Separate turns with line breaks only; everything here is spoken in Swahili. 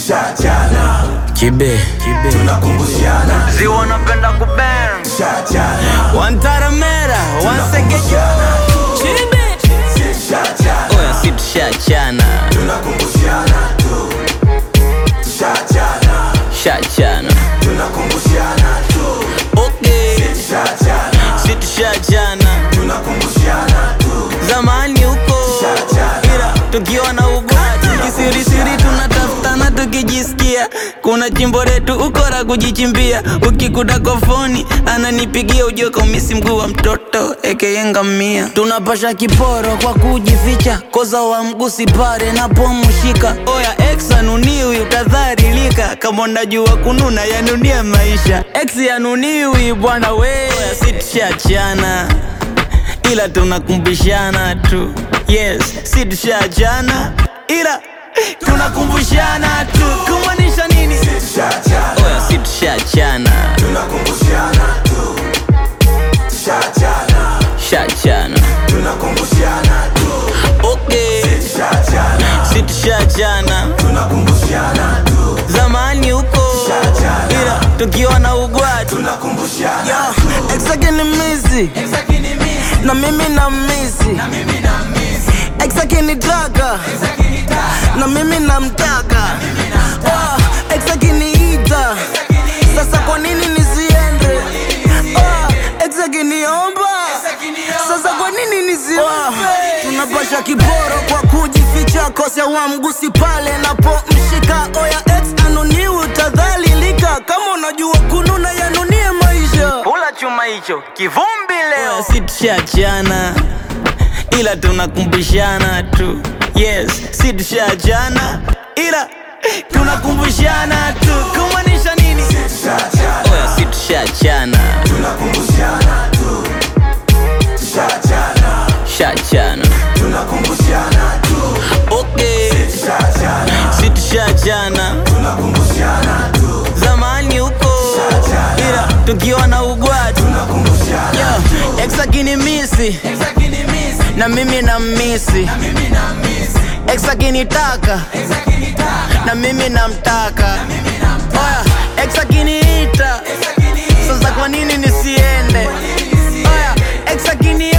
Tushachana,
Kibe,
tunakumbushana.
ziwa napenda kubang
Tushachana,
Wantaramera, wansegeja Chibe
tushachana,
Oya si tushachana
tunakumbushana tu. Tushachana,
Shachana
tunakumbushana tu.
Okay
Tushachana,
Si tushachana
tunakumbushana tu.
Zamani huko
Tushachana.
Ila tukiwa na ubwati Kisirisiri tunatafutana tukijisikia Kuna chimbo letu ukora kujichimbia Ukikuta kofoni ananipigia ujue kaumisi mguu wa mtoto aka ngamia Tunapasha kiporo kwa kujificha Koza wa mgusi pare napomshika Oya ex anuniwi utadharilika Kama unajua kununa yanunia maisha Ex yanuniwi bwana we Oya si tushachana ila tunakumbushana tu yes si tushachana ila tunakumbushana tu kumaanisha nini
Tushachana,
oya si tushachana
tunakumbushana tu. Tushachana,
shachana
tunakumbushana tu.
okay
Tushachana,
si tushachana
tunakumbushana tu.
zamani huko
Tushachana.
ila tukiwa na ugwatu
Tunakumbushana,
exake ni misi na mimi na misi exake ni taka na mimi namtaka Ah, ex akiniita sasa kwa nini nisiende Ah, ex akiniomba sasa kwa nini nisiombe tunapasha kiporo kwa kujificha kosea wa mgusi pale napomshika oya ex anuniwi utadhalilika kama unajua kununa yanunie maisha
Kula chuma hicho kivumbi leo
si tushachana ila tunakumbushana tu yes si tushachana ila tunakumbushana tu kumaanisha nini
tushachana,
oya si tushachana
tunakumbushana tu. Tushachana,
shachana
tunakumbushana tu.
okay
Tushachana,
si tushachana
tunakumbushana tu.
zamani huko ila tukiwa na ugwatu
Tunakumbushana,
Yo, ex akinimisi na mimi na misi ex akinitaka na mimi namtaka oya ex akiniita sasa kwa nini nisiende oya ex akini